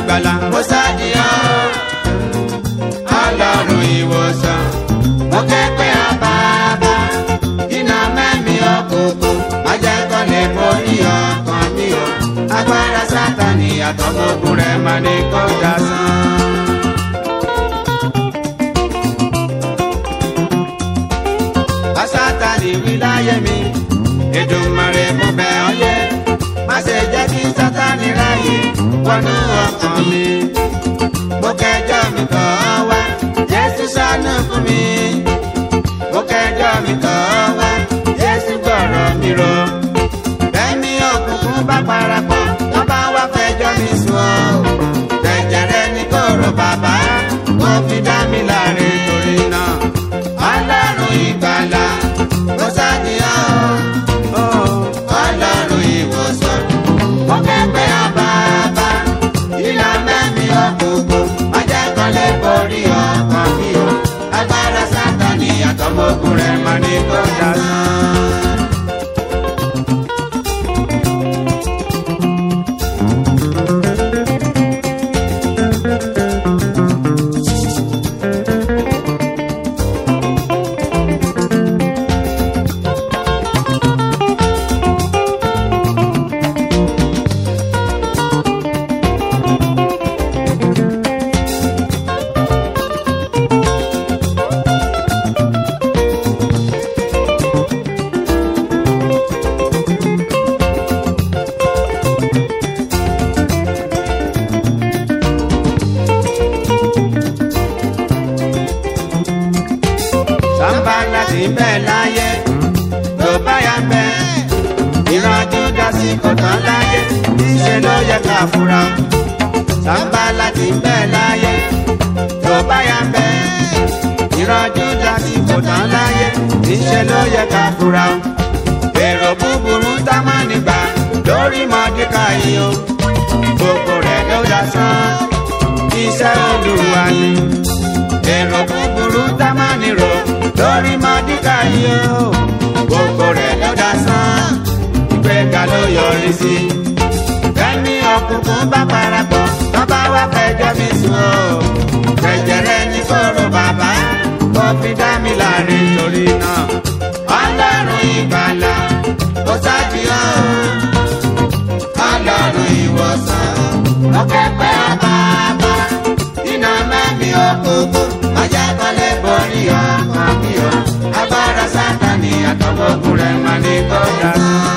ìgbàlà. mo ṣàdìyàn ọlọ́run ìwòsàn mo kẹ́pẹ́ àbábá iná mẹ́mí òkùnkùn májẹ̀kọ́ lè borí ọkàn mi o agbára sátani àtọmọ́gun rẹ̀ máa ní kọjá sán. sátani wí láyé mi Èdùmàrè mo bẹ̀ ọ́ yẹ má ṣe jẹ́ kí sátani ráyè wọnú ọkàn mi mo kẹjọ mi tọ̀ ọ́ wá Jésù ṣàánú fún mi mo kẹjọ mi tọ̀ ọ́ wá Jésù gbọ́rọ̀ mi rò bẹ́ẹ̀ni òkùnkùn bá parapọ̀ wọ́n bá wá fẹjọ́ mi sùn ọ́ ẹ̀jẹ̀ rẹ ní kóró bàbá mo fi dá mi láre torí náà ọlọ́run ìgbàlà ló ṣàníyàn ọlọ́run ìwòsàn mo kẹ́pẹ́ àbábá ìlà mẹ́mi òkùnkùn májẹ́kọ́lé borí ọkàn mi o agbára sátani àtọmọ́kùn rẹ̀ máa ní kó dá sán. sàmbàlà ti bẹ̀ láyé tó bá yà bẹ̀ ìrànjú dásí kò tán láyé níṣẹ́ ló yẹ ká fura sàmbàlà ti bẹ̀ láyé tó bá yà bẹ̀ ìrànjú dásí kò tán láyé níṣẹ́ ló yẹ ká fura èrò búburú tá má nígbà lórí mọ́díkà yìí o gbogbo rẹ̀ ló dá sán iṣẹ́ olúwa ni èrò búburú tá má nírò lórí mọ́díkà yìí o gbogbo rẹ̀ ló dá sán ìgbéga ló yọrí sí. kẹ́mi ọkùnkùn bá parapọ̀ tó bá wá fẹjọ́ mi sùn o jẹjẹrẹ ní kóró bàbá kó fi dá mi láre torí náà ọlọ́run ìgbàlà ó ṣàjìyàn ọlọ́run ìwòsàn ó kẹ́pẹ́ àbábá iná mẹ́mi òkùnkùn májẹ́kọ́lé borí ọkàn mi o agbára sátani àtọwọ́gùn rẹ̀ máa ní kọjá sán.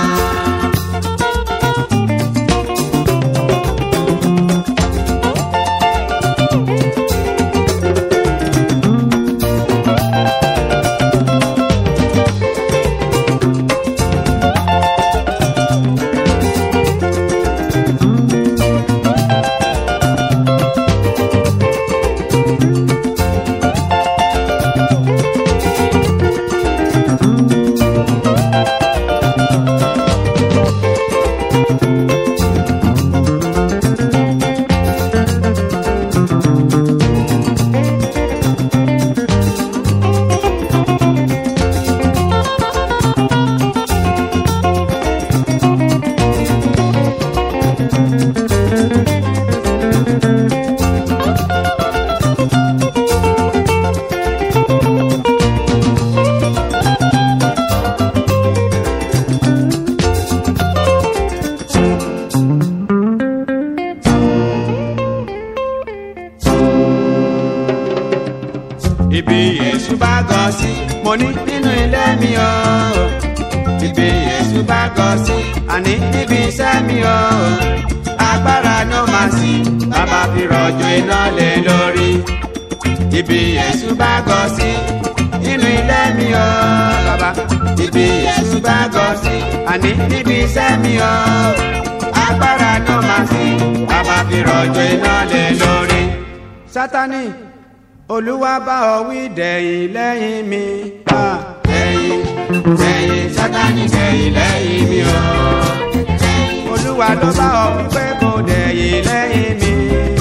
ibi èṣù bá gọ sí mo ní nínú ilé mi o ibi èṣù bá gọ sí àní níbi iṣẹ́ mi o agbára ló máa sí bàbá fi rọ̀jò iná lé lórí ibi èṣù bá gọ sí nínú ilé mi o bàbá ibi èṣù bá gọ sí àní níbi iṣẹ́ mi o agbára ló máa sí bàbá fi rọ̀jò iná lé lórí. sátani olúwa bá ọ wí dẹ̀yìn lẹ́yìn mi. Ah, dẹ̀yìn dẹ̀yìn sátani dẹ̀yìn lẹ́yìn mi o. olúwa ló bá ọ wí pé kò dẹ̀yìn lẹ́yìn mi.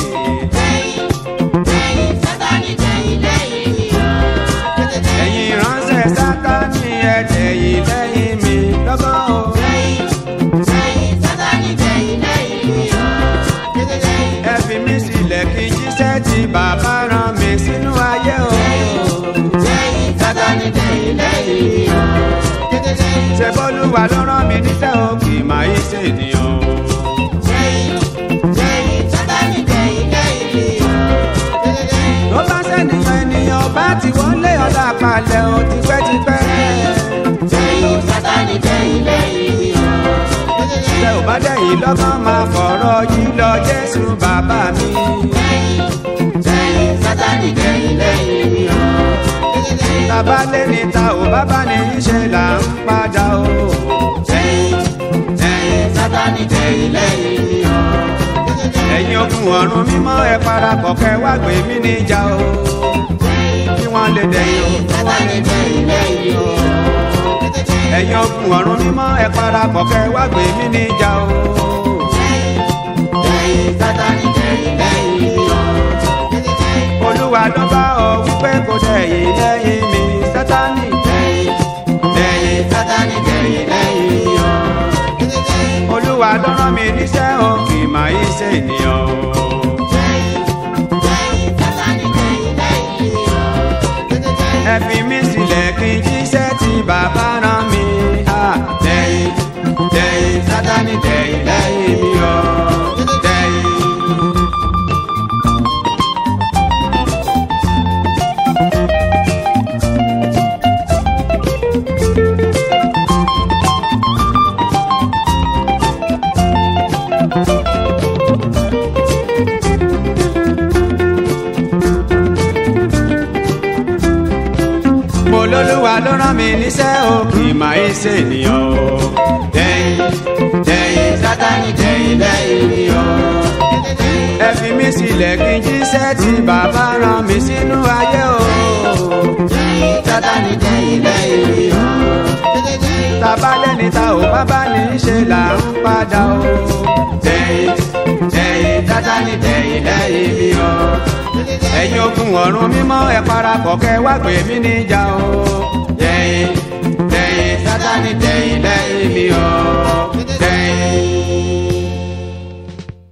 ẹ̀yin ránṣẹ́ sátani ẹ dẹ̀yìn lẹ́yìn mi lọ́gọ́ o. ẹ fi mí olúwa ló rán mi níṣẹ́ o kì í máa yí ṣe ènìyàn o. tó bá sẹ́niyàn ènìyàn bá ti wọlé ọ̀la palẹ̀ o tipẹ́tipẹ́. tẹ ò bá dẹ̀yìn lọ́gán máa fọ̀rọ̀ yìí lọ jésù bàbá mi. tàbá lé ní ta ò bábá ní í ṣe là ń padà o. ẹ̀yin ogun ọ̀run mímọ́ ẹ parapọ̀ kẹ́ wá gbé mi níjà o. kí wọ́n lè dẹ̀yìn o. ẹ̀yin ogun ọ̀run mímọ́ ẹ parapọ̀ kẹ́ wá gbé mi níjà o. olúwa ló bá ọ wípé kò dẹ̀yìn lẹ́yìn mi sátánì. olúwa ló rán mi níṣẹ́ o kì í máa yí ṣe ènìyàn o. ẹ fi mí sílẹ̀ kí n jíṣẹ́ tí bàbá rán mi. Ah, dẹ̀yìn dẹ̀yìn sátánì dẹ̀yìn lẹ́yìn mi o. dẹ̀yìn. mo lólúwa ló rán mi níṣẹ́ o kì í máa ń ṣe ènìyàn o. dẹ̀yìn dẹ̀yìn sátánì dẹ̀yìn lẹ́yìn mi o. ẹ fi mí sílẹ̀ kí n jíṣẹ́ tí bàbá rán mi sínú ayé o. sátánì dẹ̀yìn lẹ́yìn mi o. tàbá lẹ́ni ta ò bábá ní í ṣe là ń padà o. dẹ̀yìn dẹ̀yìn sátánì dẹ̀yìn lẹ́yìn mi o ẹ̀yin ogun ọ̀run mímọ́ ẹ parapọ̀ kẹ́ wá gbé mi níjà o. dẹ̀yìn dẹ̀yìn sátánì dẹ̀yìn lẹ́yìn mi o.